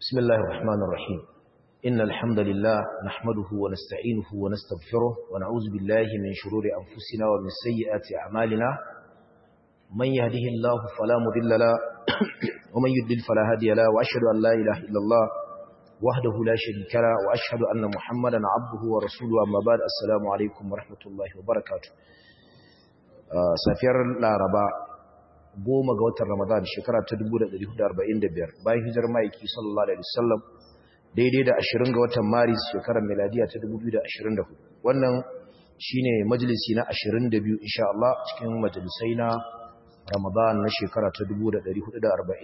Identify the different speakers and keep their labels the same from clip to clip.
Speaker 1: بسم الله الرحمن الرحيم إن الحمد لله نحمده ونستعينه ونستغفره ونعوذ بالله من شرور أنفسنا ومن سيئات أعمالنا من يهده الله فلا مضل له ومن يضلل فلا هادي له وأشهد أن لا إله إلا الله وحده لا شريك له وأشهد أن محمدا عبده ورسوله أما بعد السلام عليكم ورحمة الله وبركاته safiyar laraba goma ga watan ramadan shekara ta 1445 bayan hijar ma'aiki sallallahu alaihi wasallam daidai da 20 ga watan maris shekarar miladiya ta 2024 wannan shine majalisi na 22 insha Allah cikin majalisai na ramadan na shekara ta 1445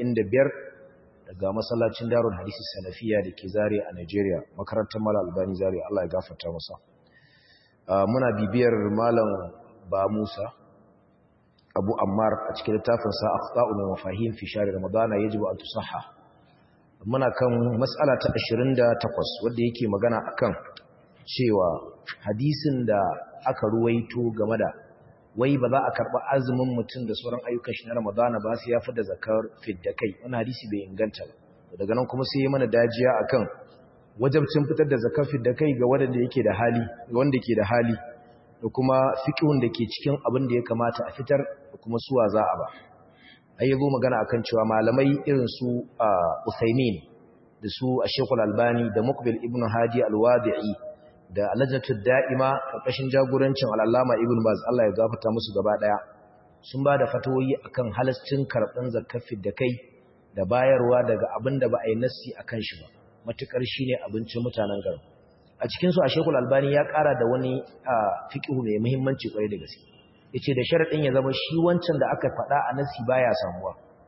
Speaker 1: daga masallacin darul hadisi salafiya da ke zare a Nigeria makarantar mala albani zare Allah ya gafarta masa muna bibiyar malam ba Musa abu ammar a cikin littafinsa akhta'u min mafahim fi shahr ramadan yajibu an tusahha muna kan mas'ala ta 28 wanda yake magana akan cewa hadisin da aka ruwaito game da wai ba za a karba azumin mutum da sauran ayyukan shi na ramadan ba sai ya fada zakar fidda kai wannan hadisi bai inganta ba daga nan kuma sai ya mana dajiya akan wajibcin fitar da zakar fidda kai ga wanda yake da hali wanda yake da hali da kuma fiqhun da ke cikin abin da ya kamata a fitar da kuma suwa za a ba ai yazo magana akan cewa malamai irin su Usaimin da su Sheikhul Albani da Muqbil ibn Hadi Al-Wadi'i da Lajnatud Da'ima karkashin jagorancin Al-Allama Ibn Baz Allah ya gafarta musu gaba daya sun ba da fatawoyi akan halascin karban zakafin da kai da bayarwa daga abin da ba a yi nassi akan shi ba matukar shine abincin mutanen garin a cikinsu a shekul albani ya kara da wani fiƙihu mai muhimmanci kwarai da gaske ya ce da sharaɗin ya zama shi wancan da aka faɗa a nasi baya samuwa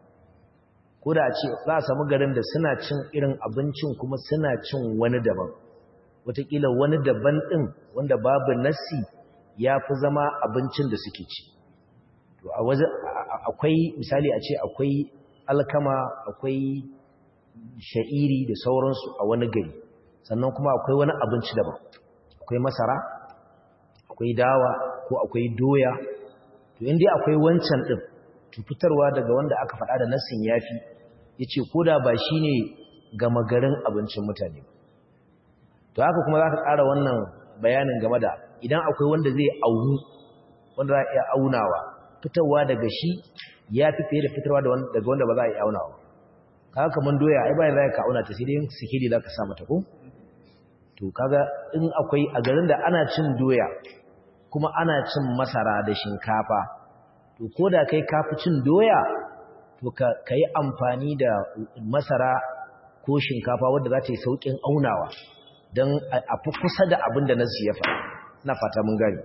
Speaker 1: ko da a ce za a samu garin da suna cin irin abincin kuma suna cin wani daban wataƙila wani daban ɗin wanda babu nasi ya fi zama abincin da suke ci to a waje akwai misali a ce akwai alkama akwai sha'iri da sauransu a wani gari sannan kuma akwai wani abinci daban akwai masara akwai dawa ko akwai doya to indai akwai wancan din to fitarwa daga wanda aka faɗa da nassin yafi yace koda ba shine gama garin abincin mutane to haka kuma zaka ƙara wannan bayanin game da idan akwai wanda zai aunu wanda za a iya aunawa fitarwa daga shi yafi fiye da fitarwa daga wanda ba za a iya aunawa kaga kaman doya ai bayan za ka auna ta sai dai sikili za ka sa mata ko to kaga in akwai a garin da ana cin doya kuma ana cin masara da shinkafa to koda kai kafi cin doya to ka yi amfani da masara ko shinkafa wadda za ta yi sauƙin aunawa don a fi kusa da abin da nasu ya faɗa na fata mun gani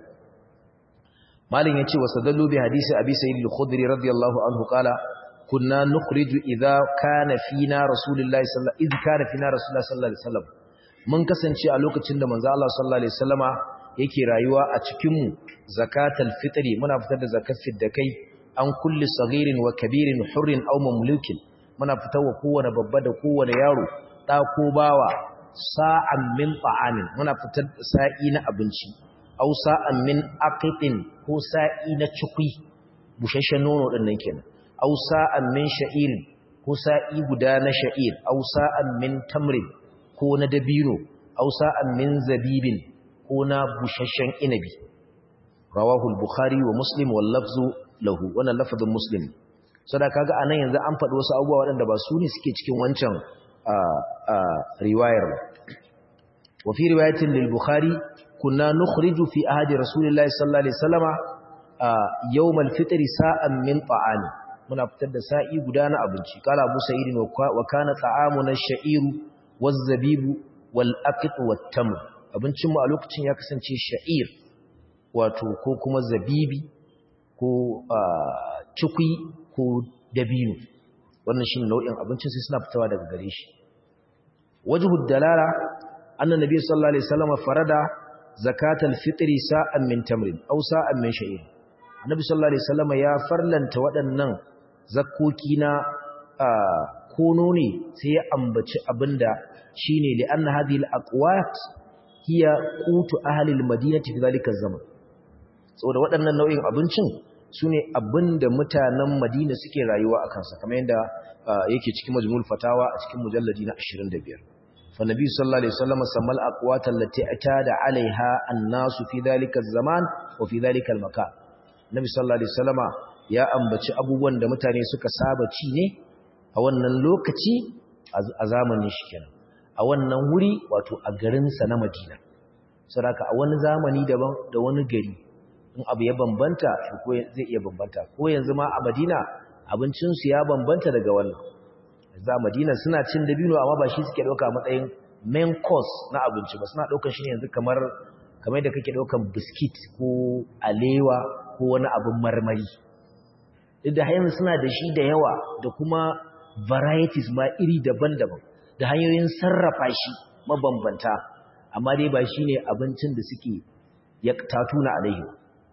Speaker 1: malin ya ce wasu dallo bi hadisi abi sayyid al-khudri radiyallahu anhu qala kunna nukhriju idza kana fina rasulullahi sallallahu idza kana fina rasulullahi sallallahu alaihi wasallam mun kasance a lokacin da manzo Allah sallallahu alaihi wasallama yake rayuwa a cikin mu zakatul fitri muna fitar da zakat da kai an kulli saghirin wa kabirin hurrin aw mamlukin muna fitar wa kowane babba da kowane yaro da ko bawa sa'an min ta'amin muna fitar da sa'i na abinci aw sa'an min aqitin ko sa'i na cikui bushashen nono din nan kenan aw sa'an min sha'irin ko sa'i guda na sha'ir aw sa'an min tamrin ko na dabino aw sa'an min zabibin ko na bushashen inabi rawahu al-bukhari wa muslim wal lafzu lahu wannan lafazin muslim saboda kaga anan yanzu an faɗi wasu abubuwa waɗanda ba su ne suke cikin wancan riwayar ba wa fi riwayatin lil bukhari kunna nukhriju fi ahadi rasulillahi sallallahu alaihi wasallama yawm al-fitr sa'an min ta'ami muna fitar da sa'i guda na abinci kala abu sa'idin wa kana ta'amuna sha'iru wazzabibu wal'aƙit wattamu abincinmu a lokacin ya kasance sha'ir wato ko kuma zabibi ko cikwi ko dabino wannan shi nau'in abincin sai suna fitawa daga gare shi wajhud dalala annan nabi sallallahu alaihi wasallam farada zakatal fitri sa'an min tamrin aw sa'an min sha'ir annabi sallallahu alaihi wasallam ya farlanta waɗannan zakkoki na kono ne sai ya ambaci abinda shine li anna hadhihi al-aqwat hiya qutu ahli al-madinati fi dhalika zaman saboda waɗannan nau'in abincin sune abinda mutanen Madina suke rayuwa a kansa kamar yadda yake cikin majmul fatawa a cikin mujalladi na 25 fa nabi sallallahu alaihi wasallam samal aqwat allati atada alaiha an-nas fi dhalika az-zaman wa fi dhalika al-makan nabi sallallahu alaihi wasallam ya ambaci abubuwan da mutane suka saba ci ne a wannan lokaci a zamanin shi kenan a wannan wuri wato a garin sa na Madina saboda a wani zamani daban da wani gari in abu ya bambanta shi ko zai iya bambanta ko yanzu ma a Madina abincinsu ya bambanta daga wannan za Madina suna cin dabino amma ba shi suke dauka matsayin main course na abinci ba suna daukar shi ne yanzu kamar kamar da kake daukan biskit ko alewa ko wani abin marmari duk da yanzu suna da shi da yawa da kuma varieties ma iri daban-daban da hanyoyin sarrafa shi mabambanta amma dai ba shine abincin da suke ya tatuna alaihi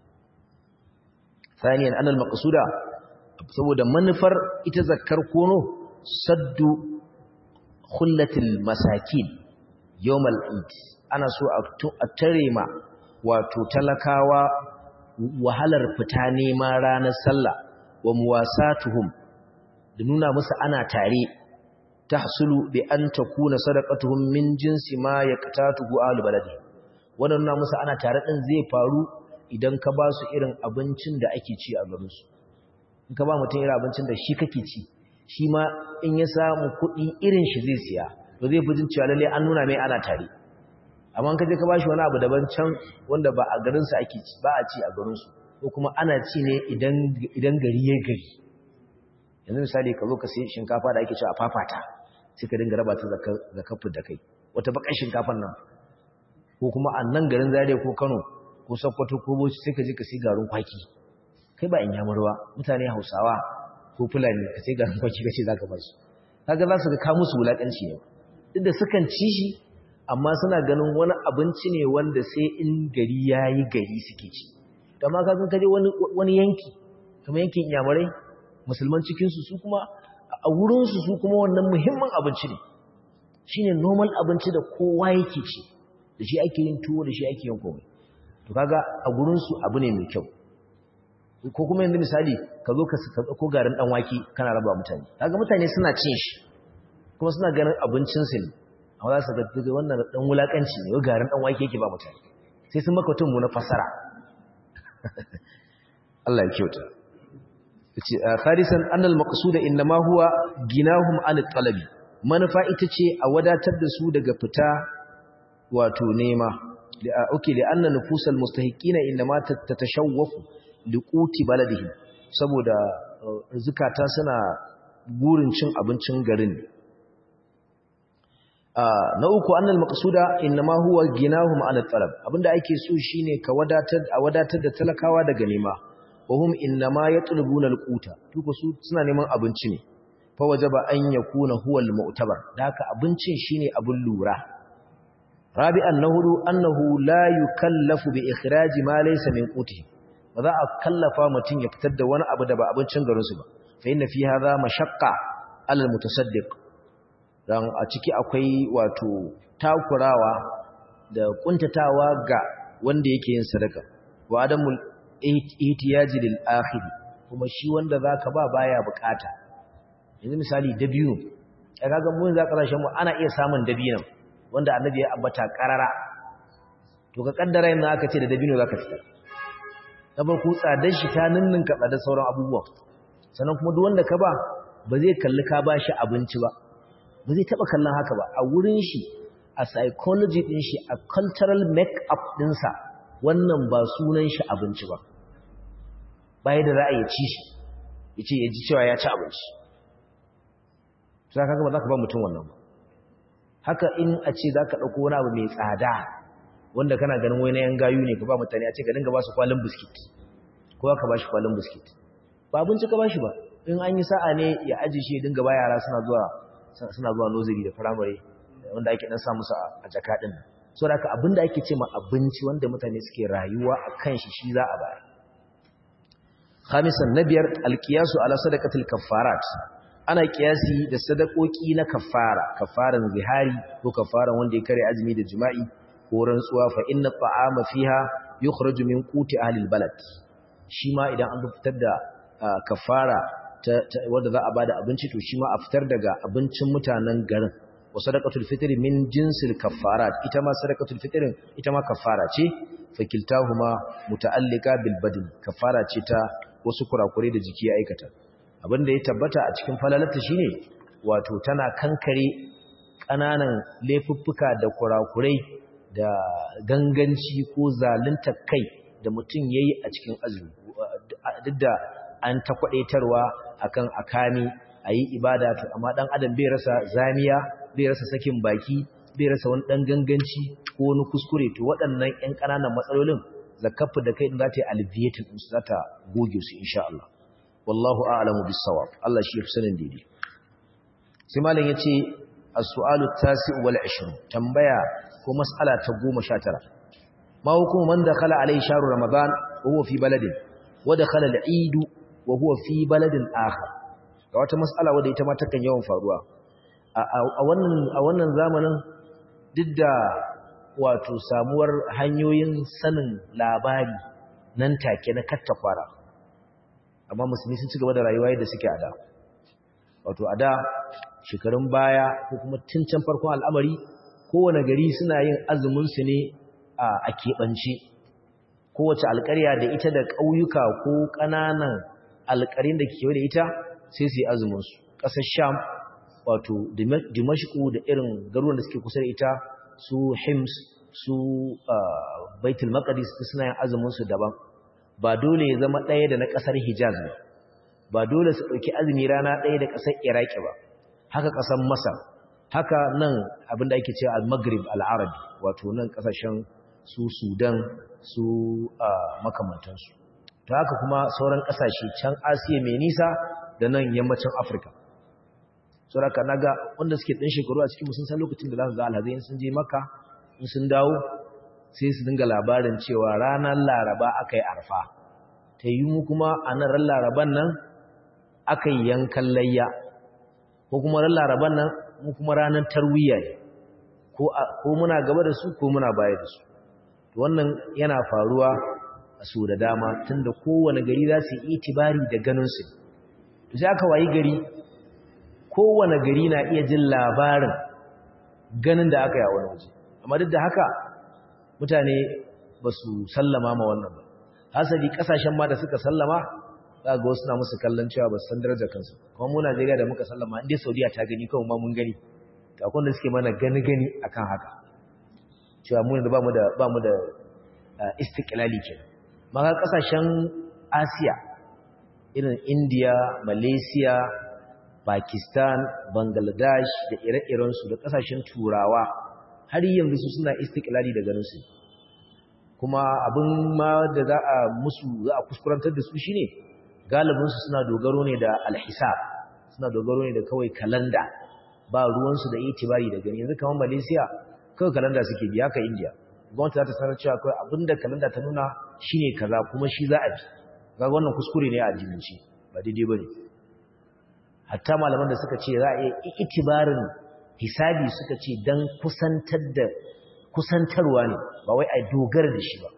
Speaker 1: ثانيا أن المقصود saboda manufar ita zakkar kono saddu khullatil masakin yawmal eid ana so a tare ma wato talakawa wahalar fita nema ranar sallah wa muwasatuhum da nuna musu ana tare tahsulu bi an takuna sadaqatuhum min jinsi ma yaqtatuhu ahlul baladi wannan nuna musu ana tare din zai faru idan ka ba su irin abincin da ake ci a garinsu in ka ba mutum irin abincin da shi kake ci shi ma in ya samu kuɗi irin shi zai siya to zai fi jin cewa lalle an nuna mai ana tare amma ka je ka ba shi wani abu daban can wanda ba a garinsu ake ci ba a ci a garinsu ko kuma ana ci ne idan gari ya gari yanzu misali ka zo ka sai shinkafa da ake ci a fafata sai ka dinga raba ta zakafin da kai wata bakar shinkafan nan ko kuma a nan garin zariya ko kano ko sakkwato ko boci sai ka je ka sai garin kwaki kai ba in yamurwa mutane hausawa ko fulani ka sai garin kwaki ka ce za ka ba su kaga za su ga ka musu wulaƙanci ne duk da sukan ci shi amma suna ganin wani abinci ne wanda sai in gari ya yi gari suke ci amma ka kaje wani yanki kamar yankin iyamurai musulman cikinsu su kuma a wurinsu su kuma wannan muhimmin abinci ne shine normal abinci da kowa yake ci da shi ake yin tuwo da shi ake yin komai to kaga a gurinsu abu ne mai kyau ko kuma yanzu misali ka zo ka ko garin dan wake kana raba mutane kaga mutane suna cin shi kuma suna ganin abincin su ne amma za su ga daga wannan dan wulakanci ne garin dan wake yake ba mutane sai sun maka tun mu na fasara Allah ya kyauta yace kharisan annal maqsuda inma huwa ginahum an talabi manufa ita ce a wadatar da su daga fita wato nema اوكي لان نفوس المستحقين انما تتشوف لقوت بلدهم saboda zukata suna burin cin abincin garin na uku annal maqsuda inma huwa ginahum ala talab abinda ake so shine ka wadatar a wadatar da talakawa daga nema wahum inma yatlubuna alquta tuko su suna neman abinci ne fa wajaba an yakuna huwa almu'tabar da haka abincin shine abun lura rabi'an na hudu annahu la yukallafu bi ikhraji ma laysa min qutihi ba za a kallafa mutum ya fitar da wani abu da ba abincin garin su ba fa inna fi hadha mashaqqa ala almutasaddiq dan a ciki akwai wato takurawa da kuntatawa ga wanda yake yin sadaka wa adamul ihtiyaji lil akhir kuma shi wanda zaka ba baya bukata yanzu misali dabino kaga mun za kasashen mu ana iya samun dabino wanda annabi ya ambata karara to ka kaddara yanzu aka ce da dabino zaka fitar na farko tsadar shi ta ninninka tsadar sauran abubuwa sannan kuma duk wanda ka ba ba zai kalli ka ba shi abinci ba ba zai taba kallon haka ba a wurin shi a psychology din shi a cultural make-up dinsa wannan ba sunan shi abinci ba bai da ra'ayi ci shi yace ya ji cewa ya ci abinci sai kaga ba za ka ba mutum wannan ba haka in a ce za ka ɗauko wani abu mai tsada wanda kana ganin wani yan gayu ne ka ba mutane a ce ka dinga ba su kwalin biskit ko ka ba shi kwalin biskit ba abinci ka ba shi ba in an yi sa'a ne ya aji shi ya dinga ba yara suna zuwa suna zuwa noziri da firamare wanda ake dan sa musu a jaka din so da haka abinda ake ce ma abinci wanda mutane suke rayuwa a kan shi shi za a bayar khamisan na biyar alkiyasu ala sadaqatil kaffarat ana kiyasi da sadakoki na kaffara kaffaran zihari ko kaffaran wanda ya kare azumi da jima'i ko rantsuwa fa inna ta'ama fiha yukhraju min quti ahli albalad shi ma idan an fitar da kafara wanda za a bada abinci to shi ma a fitar daga abincin mutanen garin wa sadaqatul fitri min jinsil kaffarat ita ma sadaqatul fitrin ita ma kaffara ce fakiltahuma muta'allika bil badn kaffara ce ta wasu kurakure da jiki ya aikata abinda ya tabbata a cikin falalata shine wato tana kankare kananan laifuffuka da kurakurai da ganganci ko zalunta kai da mutum yayi a cikin azumi duk da an ta kwadaitarwa akan akami ayi ibada to amma dan adam bai rasa zamiya bai rasa sakin baki bai rasa wani dan ganganci ko wani kuskure to waɗannan ƴan ƙananan matsalolin zakafu da kai din za ta yi alleviating din su za ta goge su insha Allah wallahu a'lamu bis-sawab Allah shi yafi sanin daidai sai malam yace as-su'alu at-tasi' wal 20 tambaya ko mas'ala ta 19 ma hukumu man dakhala alayhi shahru ramadan wa huwa fi baladin wa dakhala al-eid wa huwa fi baladin akhar ga wata mas'ala wadda ita ma takan yawan faruwa a wannan a wannan zamanin duk da wato samuwar hanyoyin sanin labari nan take na kattakwara amma musulmi sun ci gaba da rayuwa yadda suke a da wato a da shekarun baya ko kuma tun can farkon al'amari kowane gari suna yin azuminsu ne a keɓance kowace alƙarya da ita da ƙauyuka ko ƙananan alƙarin da ke da ita sai su yi azuminsu ƙasar sham wato dimashku da irin garuruwan da suke kusa da ita su hims su baitul maqdis suna yin azumin su daban ba dole ya zama ɗaya da na ƙasar hijaz ba ba dole su ɗauki azumi rana ɗaya da ƙasar iraki ba haka ƙasar masar haka nan abinda ake cewa al-maghrib al-arabi wato nan ƙasashen su sudan su makamantansu ta haka kuma sauran ƙasashe can asiya mai nisa da nan yammacin afirka sauraka naga wanda suke ɗan shekaru a cikin sun san lokacin da za su ga alhazai sun je maka in sun dawo sai su dinga labarin cewa ranar laraba aka yi arfa ta yi mu kuma a nan ran laraban nan aka yi yankan layya ko kuma ran laraban nan mu kuma ranar tarwiyya ne ko muna gaba da su ko muna baya da su wannan yana faruwa a su da dama tunda kowane gari za su yi itibari da ganinsu sai aka wayi gari kowane gari na iya jin labarin ganin da aka yi a wani waje amma duk da haka mutane ba su sallama ma wannan ba hasali kasashen ma da suka sallama za ga wasu na musu kallon cewa ba su san darajar kansu kuma mu Najeriya da muka sallama inda Saudiya ta gani kawai ma mun gani to akwai da suke mana gani gani akan haka cewa mu da bamu da bamu da istiqlali kenan maka kasashen Asiya irin India Malaysia Pakistan, Bangladesh da ire-irensu da kasashen turawa har yanzu su suna istiklali da ganinsu. Kuma abin ma da za a musu za a kuskurantar da su shine galibinsu suna dogaro ne da alhisab, suna dogaro ne da kawai kalanda ba ruwansu da itibari da gani. Yanzu kamar Malaysia kawai kalanda suke biya ka India. Gwamnati za ta sanar cewa kawai abin da kalanda ta nuna shine kaza kuma shi za a bi. Ga wannan kuskure ne a addinance ba daidai ba ne. hatta malaman da suka ce za a yi itibarin hisabi suka ce don kusantar da kusantarwa ne ba wai a dogara da shi ba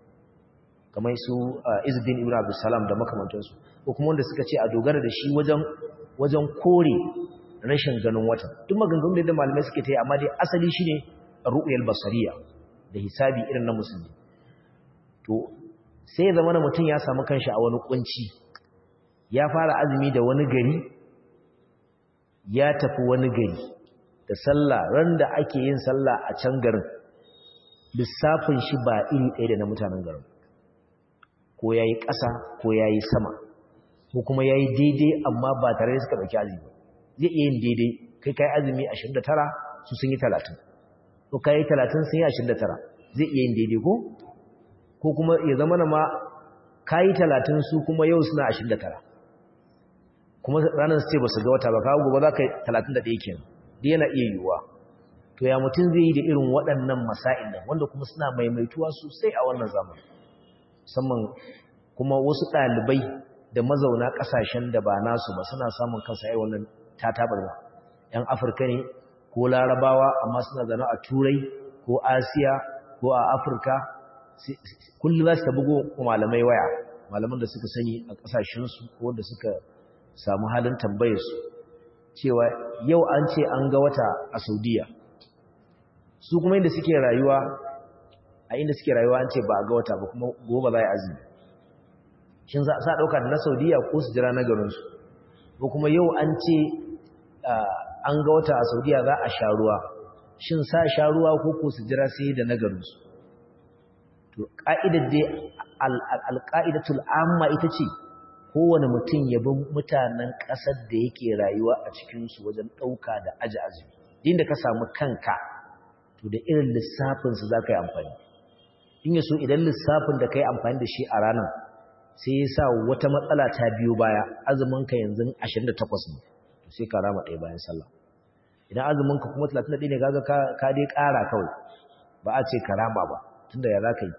Speaker 1: kamar su izudin ibn abdussalam da makamantansu ko kuma wanda suka ce a dogara da shi wajen wajen kore rashin ganin wata duk maganganun da malamai suke ta yi amma dai asali shine ru'yal basariya da hisabi irin na musulmi to sai ya zama mutum ya samu kanshi a wani kunci ya fara azumi da wani gari ya tafi wani gari da sallah ran da ake yin sallah a can garin lissafin shi ba iri ɗaya da na mutanen garin ko ya yi ƙasa ko ya yi sama ko kuma ya yi daidai amma ba tare da suka ɗauki azumi zai iya yin daidai kai ka yi azumi 29 su sun yi 30 ko ka yi 30 sun yi 29 zai iya yin daidai ko ko kuma ya zama na ma ka yi 30 su kuma yau suna 29 kuma ranar su ce ba su ga wata ba kawo gobe za ka yi 31 kenan da yana iya yiwuwa to ya mutum zai yi da irin waɗannan masa'in nan wanda kuma suna maimaituwa sosai a wannan zamani musamman kuma wasu ɗalibai da mazauna ƙasashen da ba nasu ba suna samun kansa yi wannan tatabarwa ‘yan afirka ne ko larabawa amma suna zana a turai ko asiya ko a afirka kullum za su ta bugo malamai waya malaman da suka sani a ƙasashensu ko da suka samu halin tambayarsu cewa yau an ce an ga wata a saudiya su kuma inda suke rayuwa a inda suke rayuwa an ce ba a ga wata ba kuma gobe za a yi azumi shin za a ɗauka da na saudiya ko su jira na garinsu ko kuma yau an ce an ga wata a saudiya za a sha ruwa shin sa sha ruwa ko ko su jira sai da na garinsu to ƙa'idar dai alƙa'idatul amma ita ce kowane mutum ya bi mutanen ƙasar da yake rayuwa a cikinsu wajen ɗauka da aji azumi inda ka samu kanka to da irin lissafinsu za ka yi amfani in yaso idan lissafin da ka yi amfani da shi a ranar sai ya sa wata matsala ta biyo baya azuminka yanzu 28 ne to sai ka rama ɗaya bayan sallah idan azuminka kuma 31 ne gaga ka dai ƙara kawai ba a ce ka rama ba tunda ya za ka yi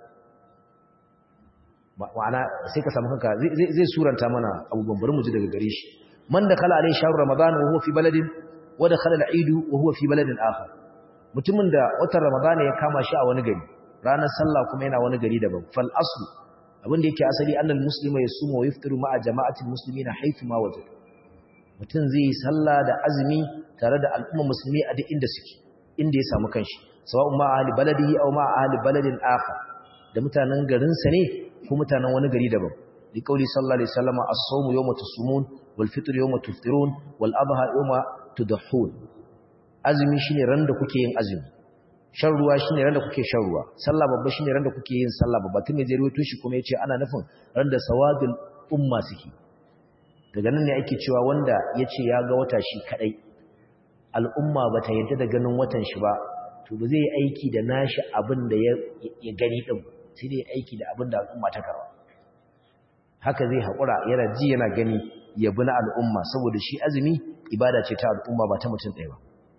Speaker 1: ma'ana sai ka samu kanka zai suranta mana abubuwan bari mu ji daga gare shi man da kala alai shahru ramadan wa huwa fi baladin wa da khala al-eid wa huwa fi baladin akhar mutumin da watan ramadan ya kama shi a wani gari ranar sallah kuma yana wani gari daban fal aslu abinda yake asali annal muslima yasumu wa yaftiru ma'a jama'atil muslimina haythu ma wajad mutum zai yi sallah da azumi tare da al'umma musulmi a duk inda suke inda ya samu kanshi sawa'un ma ahli baladihi aw ma ahli baladin akhar da mutanen garin sa ne ko mutanen wani gari daban li qauli sallallahu alaihi wasallam as-sawmu yawma tusumun wal fitr yawma tuftirun wal adha yawma tudhun azumi shine ran da kuke yin azumi shan ruwa shine ran da kuke shan ruwa sallah babba shine ran da kuke yin sallah babba tun je ruwaito shi kuma yace ana nufin ran da sawadul umma suke daga nan ne ake cewa wanda yace ya ga wata shi kadai al'umma bata yadda da ganin watan shi ba to ba zai yi aiki da nashi abin da ya gani din sai dai aiki da abin da al'umma ta karwa haka zai haƙura yana ji yana gani ya bi na al'umma saboda shi azumi ibada ce ta al'umma ba ta mutum ɗaya ba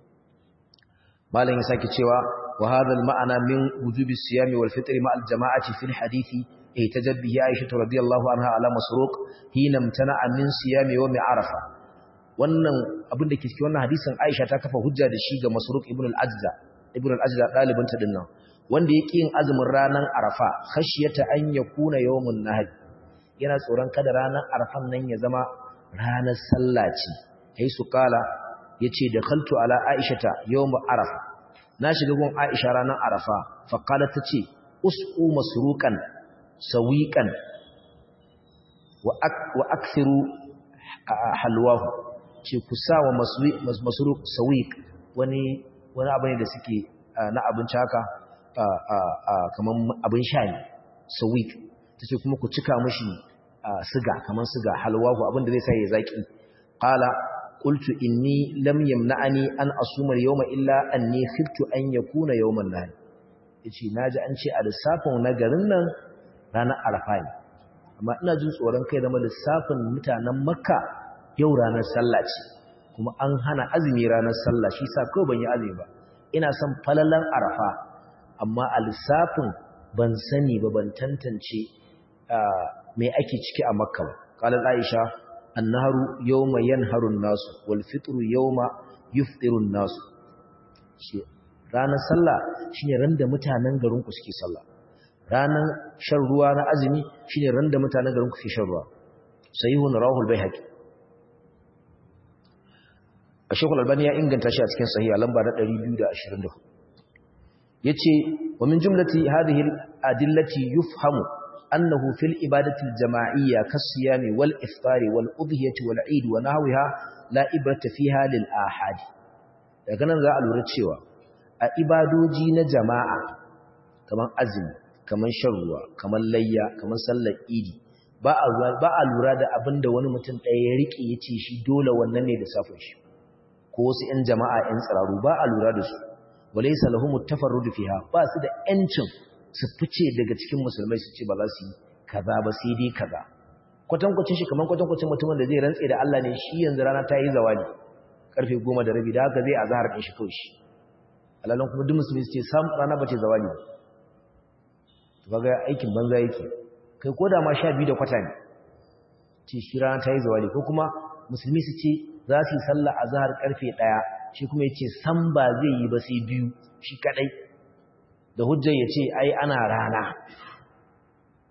Speaker 1: malam ya sake cewa wa hadha al-ma'ana min wujubi siyami wal fitri ma al-jama'ati fil hadithi ihtajat bihi Aisha radhiyallahu anha ala masruq hina imtana'a min siyami yawm arafa wannan abin da ke cikin wannan hadisin Aisha ta kafa hujja da shi ga masruq ibn al-ajza ibn al-ajza dalibin ta dinnan wanda yake yin azumin ranar arafa khashiyata an yakuna yawmun nahr yana tsoron kada ranar arafan nan ya zama ranar sallah ce ai su kala yace da khaltu ala aishata yawm arafa na shiga gun aisha ranar arafa fa kala tace usqu masruqan sawiqan wa ak wa akthiru halwahu ce ku sawa masruq sawiq wani wani abu ne da suke na abinci haka kamar abin sha ne sawiq tace kuma ku cika mishi siga kamar siga halwahu abin da zai sa ya zaki qala qultu inni lam yamna'ani an asuma al-yawma illa anni khiftu an yakuna yawman nahr yace naji an ce a lissafin na garin nan ranar arafa ne amma ina jin tsoron kai zama lissafin mutanen makka yau ranar sallah ce kuma an hana azumi ranar sallah shi sa kawai ban yi azumi ba ina son falalan arafa amma a lissafin ban sani ba ban tantance mai ake ciki a makka ba qalat aisha annaharu yawma yanharu an-nasu wal fitru yawma yufṭiru an-nasu shi ranar sallah shine ran da mutanen garin ku suke sallah ranar shan ruwa na azumi shine ran da mutanen garin ku suke shan ruwa sahihun rawahul baihaqi Ashekul Albani ya inganta shi a cikin sahiha lamba na 224 yace wa min jumlati hadhihi adillati yufhamu annahu fil ibadati al-jama'iyya kas-siyami wal iftari wal udhiyati wal 'id wa nahwiha la ibrata fiha lil ahad daga nan za a lura cewa a ibadoji na jama'a kaman azumi kaman shan ruwa kaman layya kaman sallar idi ba a ba a lura da abinda wani mutum ɗaya ya rike yace shi dole wannan ne da safin shi ko wasu 'yan jama'a 'yan tsiraru ba a lura da su walaisa lahum tafarrud fiha ba su da yancin su fice daga cikin musulmai su ce ba za su yi kaza ba sai dai kaza kwatankwacin shi kaman kwatankwacin mutumin da zai rantse da Allah ne shi yanzu rana ta yi zawali karfe 10 da rabi da haka zai azhar din shi kawai shi alalan kuma duk musulmi su ce sam rana ba ce zawali to kaga aikin banza yake kai koda ma 12 da kwata ne ce shi rana ta yi zawali ko kuma musulmi su ce za su yi sallah azhar karfe 1 shi kuma yace san ba zai yi ba sai biyu shi kadai da hujjar yace ai ana rana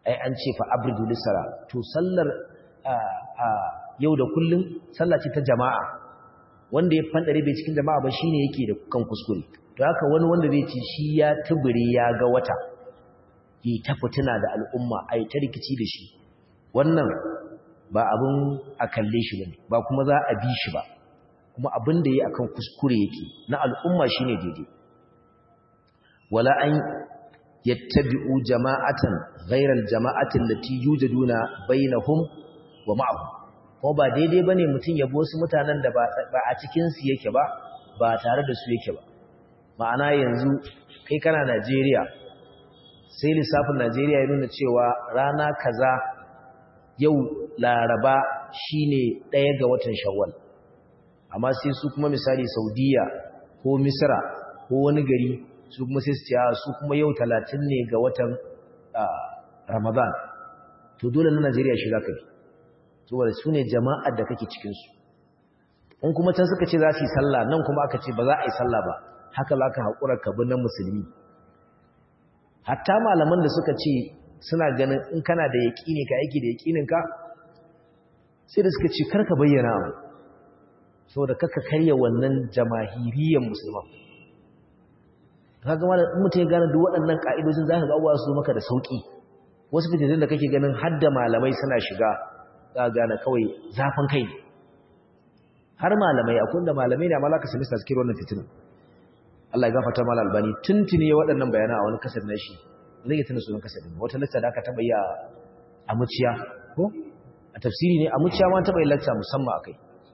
Speaker 1: ai an ce fa abridu lisara to sallar yau da kullum sallah ce ta jama'a wanda ya fandare bai cikin jama'a ba shine yake da kan kuskure to haka wani wanda zai ce shi ya tubure ya ga wata yi ta fitina da al'umma ai ta rikici da shi wannan ba abin a kalle shi bane ba kuma za a bi shi ba kuma abin da yi akan kuskure yake na al'umma shine daidai wala an yattabi'u jama'atan ghayra al-jama'ati allati yujaduna bainahum wa ma'ahum kuma ba daidai bane mutun yabo wasu mutanen da ba a cikin su yake ba ba tare da su yake ba ma'ana yanzu kai kana Najeriya sai lissafin Najeriya ya nuna cewa rana kaza yau Laraba shine ɗaya ga watan Shawwal amma sai su kuma misali Saudiya ko Misra ko wani gari su kuma sai su ce su kuma yau 30 ne ga watan Ramadan to dole na Najeriya shi zaka bi saboda su ne jama'ar da kake cikin su in kuma can suka ce za su yi sallah nan kuma aka ce ba za a yi sallah ba haka za ka haƙura ka bi na musulmi hatta malaman da suka ce suna ganin in kana da yaƙini ka aiki da yaƙininka sai da suka ce karka bayyana abu saboda kaka karya wannan jamahiriyan musulman ka gama da mutum ya gane duk waɗannan ƙa'idojin za ka ga abuwa su maka da sauƙi wasu fitattun da kake ganin hadda malamai suna shiga za ka gane kawai zafin kai har malamai akwai da malamai ne amma za ka sami sa cikin wannan fitinin Allah ya gafarta mala albani tuntuni ya waɗannan bayana a wani kasar na shi zai yi tuna sunan kasar wata lacca da aka taɓa yi a muciya ko a tafsiri ne a muciya ma taɓa yi lacca musamman a kai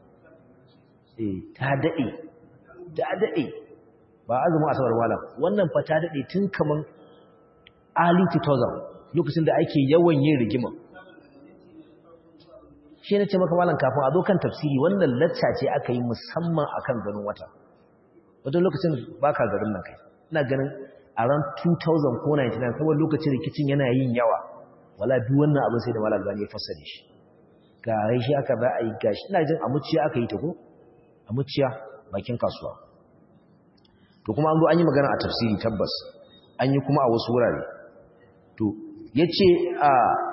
Speaker 1: ta daɗe ta daɗe ba azumin asabar malam wannan fa ta daɗe tun kaman early 2000 lokacin da ake yawan yin rigima shi ne ce maka malam kafin a zo kan tafsiri wannan lacca ce aka yi musamman akan ganin wata wajen lokacin ba ka garin nan kai ina ganin a ran 2000 ko 99 saboda lokacin rikicin yana yin yawa wala duk wannan abin sai da malam gani ya fassare shi ga rai shi aka za a yi gashi ina jin a muciya aka yi ta ko a muciya bakin kasuwa to kuma an zo an yi magana a tafsiri tabbas an yi kuma a wasu wurare to ya ce a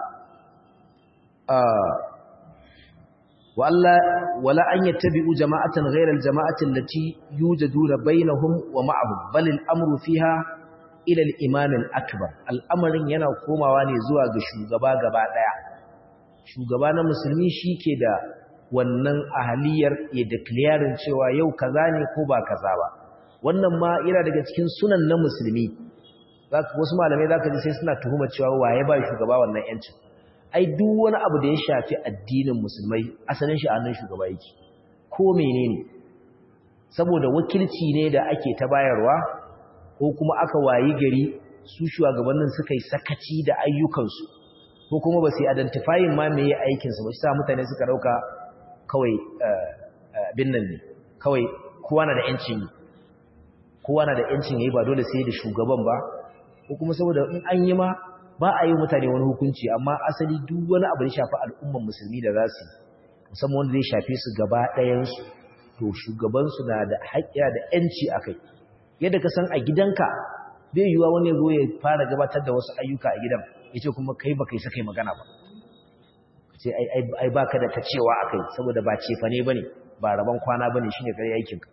Speaker 1: wala an yattabi'u jama'atan ghayra al-jama'ati allati yujaduna bainahum wa ma'ahum bal al-amru fiha ila al-imam al-akbar al'amarin yana komawa ne zuwa ga shugaba gaba daya shugaba na musulmi shike da wannan ahaliyar ya declaring cewa yau kaza ne ko ba kaza ba wannan ma yana daga cikin sunan na musulmi zaka wasu malamai zaka ji sai suna tuhuma cewa waye ba shugaba wannan yancin ai duk wani abu da ya shafi addinin musulmai asalin shi a hannun shugaba yake ko menene saboda wakilci ne da ake ta bayarwa ko kuma aka wayi gari su shugabannin suka yi sakaci da ayyukansu ko kuma ba su yi identifying ma meye aikinsu ba shi sa mutane suka dauka kawai bin nan ne kawai kowa na da yancin yi kowa na da yancin yi ba dole sai da shugaban ba ko kuma saboda in an yi ma ba a yi mutane wani hukunci amma asali duk wani abu da shafi al'umman musulmi da za su musamman wanda zai shafe su gaba ɗayansu to shugabansu na da haƙƙiya da ‘yanci a kai yadda ka san a gidanka bai yiwuwa wani zo ya fara gabatar da wasu ayyuka a gidan ya ce kuma kai ba kai sa kai magana ba ce ai ba ka da ta cewa a kai saboda ba cefa ne ba ne ba rabon kwana ba ne shi ne kare aikinka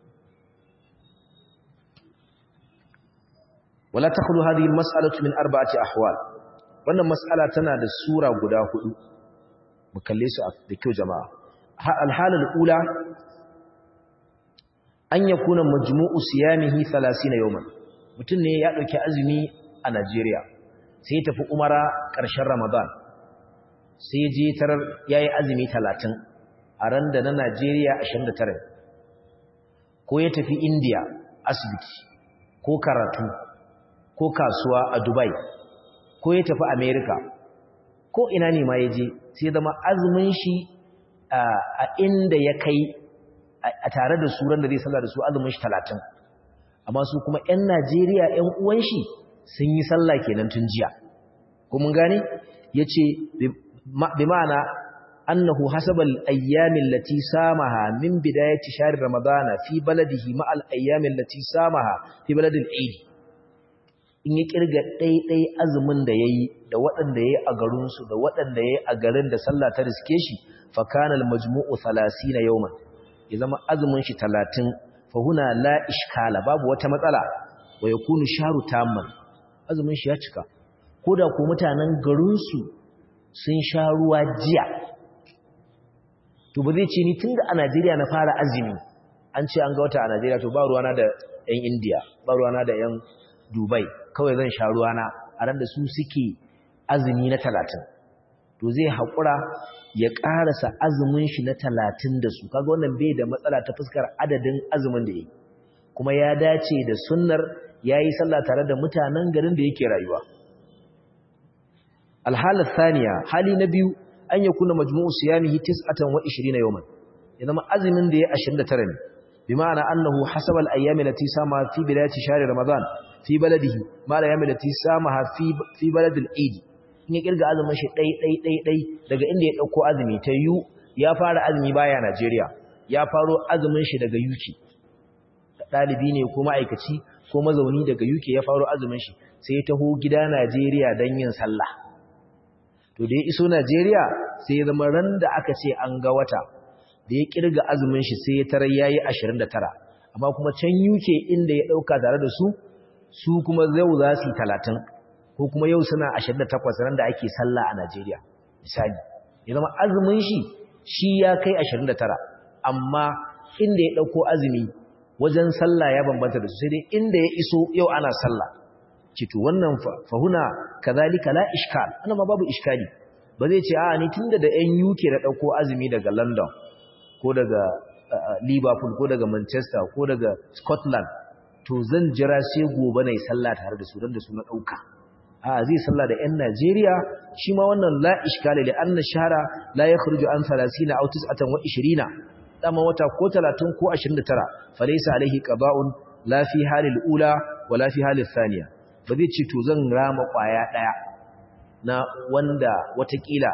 Speaker 1: wala takhlu hadhihi almas'alatu min arba'ati ahwal wannan mas'ala tana da sura guda hudu mu kalle su da kyau jama'a alhalal ula an yakuna majmu'u siyamihi 30 yawman mutun ne ya dauki azumi a Najeriya sai ya tafi umara ƙarshen Ramadan sai ya je tarar yayi azumi 30 a ran da na Najeriya 29 ko ya tafi India asibiti ko karatu ko kasuwa a Dubai ko ya tafi America ko ina ne ma ya je sai zama azumin shi a inda ya kai a tare da suran da zai sallah da su azumin shi 30 amma su kuma ƴan Najeriya ƴan uwan shi sun yi sallah kenan tun jiya ko mun gane yace bi ma'ana annahu hasabal ayyamin lati samaha min bidayati shahr ramadana fi baladihi ma'al ayyamin lati samaha fi baladil eid in ya kirga ɗaiɗai azumin da ya yi da waɗanda ya yi a garinsu da waɗanda ya yi a garin da sallah ta riske shi fakanal majmu'u talasi na yau ya zama azumin shi talatin fahuna la ishkala babu wata matsala wa ya kunu sharu tamman azumin shi ya cika ko da ko mutanen garinsu sun sha ruwa jiya to ba zai ce ni tun da a najeriya na fara azumi an ce an ga wata a najeriya to ba ruwana da 'yan indiya ba ruwana da 'yan dubai kawai zan sha ruwana a ran da su suke azumi na talatin to zai haƙura ya ƙarasa azumin shi na talatin da su kaga wannan bai da matsala ta fuskar adadin azumin da ya yi kuma ya dace da sunnar ya yi sallah tare da mutanen garin da yake rayuwa alhalar saniya hali na biyu an ya kuna majmu'u siyamihi tis'atan wa 20 yawman ya zama azumin da ya 29 ne bi ma'ana annahu hasaba al-ayyam allati sama fi bidayati shahr ramadan fi baladihi ma al-ayyam allati sama fi fi balad al-eid in ya kirga azumin shi dai dai dai dai daga inda ya dauko azumi ta yu ya fara azumi baya Najeriya ya faro azumin shi daga UK dalibi ne ko ma'aikaci ko mazauni daga UK ya faro azumin shi sai ya taho gida Najeriya dan yin sallah to da ya iso Najeriya sai ya zama ran da aka ce an ga wata da ya kirga azumin shi sai ya tarar yayi 29 amma kuma can UK inda ya dauka tare da su su kuma yau za su yi 30 ko kuma yau suna 28 ran da ake sallah a Najeriya misali ya zama azumin shi shi ya kai 29 amma inda ya dauko azumi wajen sallah ya bambanta da su sai dai inda ya iso yau ana sallah cito wannan fahuna kazalika la iskal ana ma babu iskali ba zai ce a ni tunda da ƴan UK da dauko azumi daga London ko daga Liverpool ko daga Manchester ko daga Scotland to zan jira sai gobe nayi sallah tare da su dan da su na dauka a zai sallah da ƴan Najeriya shi ma wannan la iskali li anna shahra la yakhruju an 30 aw 29 dama wata ko 30 ko 29 falaysa alaihi qada'un la fi halil ula wala fi halil thaniya ba zai ce to zan rama kwaya ɗaya na wanda watakila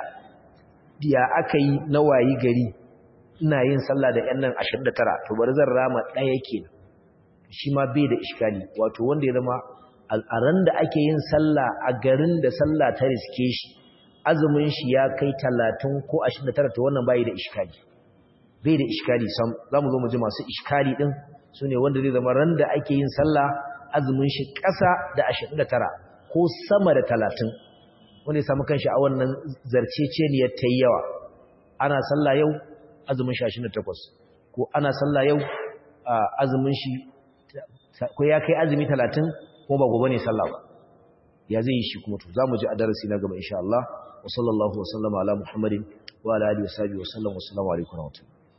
Speaker 1: ya aka yi na wayi gari ina yin sallah da 'yan nan 29 to bari zan rama ɗaya ke shi ma bai da iskali wato wanda ya zama a ran da ake yin sallah a garin da sallah ta riske shi azumin shi ya kai 30 ko 29 to wannan bai da iskali bai da iskali sam za mu zo mu ji masu iskali ɗin su ne wanda zai zama ran da ake yin sallah azumin shi ƙasa da 29 ko sama da 30 wanda ya samu kanshi a wannan zarceceniyar ta yi yawa ana sallah yau azumin shi 28 ko ana sallah yau azumin shi ko ya kai azumi 30 ko ba gobe ne sallah ba ya zai yi shi kuma to za mu ji a darasi na gaba insha Allah wa sallallahu wa sallama ala muhammadin wa ala alihi wa sahbihi wa sallam wa assalamu alaikum wa rahmatullahi